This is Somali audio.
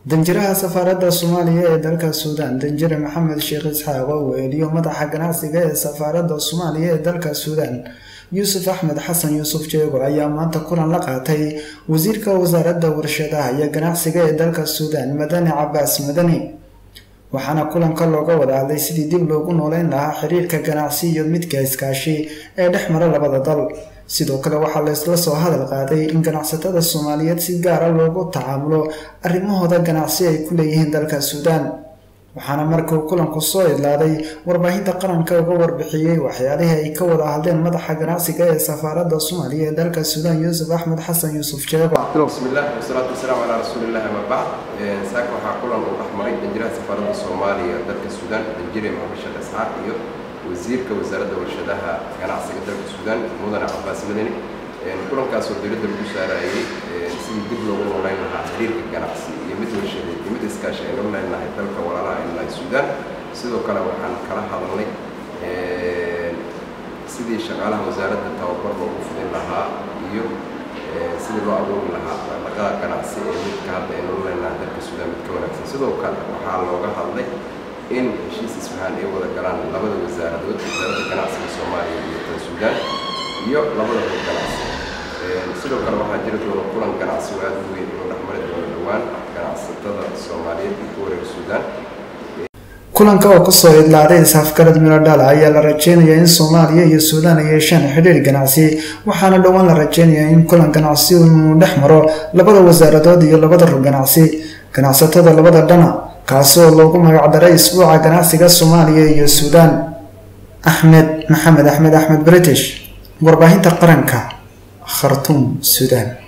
danjiraha safaaradda soomaaliya ee dalka suudaan danjire maxamed sheekh isxaaq oo weeliyo madaxa ganacsiga ee safaaradda soomaaliya ee dalka suudaan yuusuf axmed xasan yuusuf jeego ayaa maanta kulan la qaatay wasiirka wasaaradda warshadaha iyo ganacsiga ee dalka suudaan madani cabaas madani waxaana kulanka looga wada hadlay sidii dib loogu nooleyn lahaa xiriirka ganacsi iyo midka iskaashi ee dhex mara labada dal sidoo kale waxaa laysla soo hadal qaaday in ganacsatada soomaaliyeed si gaara loogu tacaamulo arrimahooda ganacsi ay ku leeyihiin dalka suudaan waxaana markuu kulanku soo idlaaday warbaahinta qaranka uga warbixiyey waxyaalihii ay ka wada hadleen madaxa ganacsiga ee safaaradda soomaaliya ee dalka suudaan yuusuf axmed xasan yuusuf jeego bismillaah wasalaatu wasalaamu calaa rasuulillahi ama bacd saaka waxaa kulan uu dhexmaray danjiraha safaaradda soomaaliya dalka suudaan danjire maxamed sheekh isxaaq iyo wasiirka wasaaradda warshadaha ganacsiga dalka suudaan mudane cabaas madani kulankaasoo dowladda lagu saarayay sidii dib loogu nooleyn lahaa xiriirka ganacsi iyo mid warshadeed iyo mid iskaashi aynu leenahay dalka walaalaha aynu nahay suudaan sidoo kale waxaan kala hadalnay sidii shaqaalaha wasaaradda tababar loogu fidin lahaa iyo sidii loo abuuri lahaa dhaqdhaqaaqa ganacsi ee midka hadda aynu leenahay dalka suudaan mid ka wanaagsan sidoo kale waxaa looga hadlay in heshiis isfahaan ay wada galaan labada wasaaradood wasaaradda ganacsiga soomaaliya iyo tan suudaan iyo labada hor ganacsi sidoo kale waxaa jiri doona kulan ganacsi oo aada u weyn inuu dhexmari doono dhowaan ganacsatada soomaaliyeed iyo kuwa reer suudaan kulanka oo kusoo idlaaday isafgarad miladhala ayaa la rajeynayaa in soomaaliya iyo suudaan ay yeeshaan xidhiir ganacsi waxaana dhowaan la rajeynayaa in kulan ganacsi inuu dhex maro labada wasaaradood iyo labada rur ganacsi ganacsatada labada dhana kaasi oo loogu magacdaray isbuuca ganacsiga soomaaliya iyo suudaan axmed maxamed axmed axmed british warbaahinta qaranka khartuum suudaan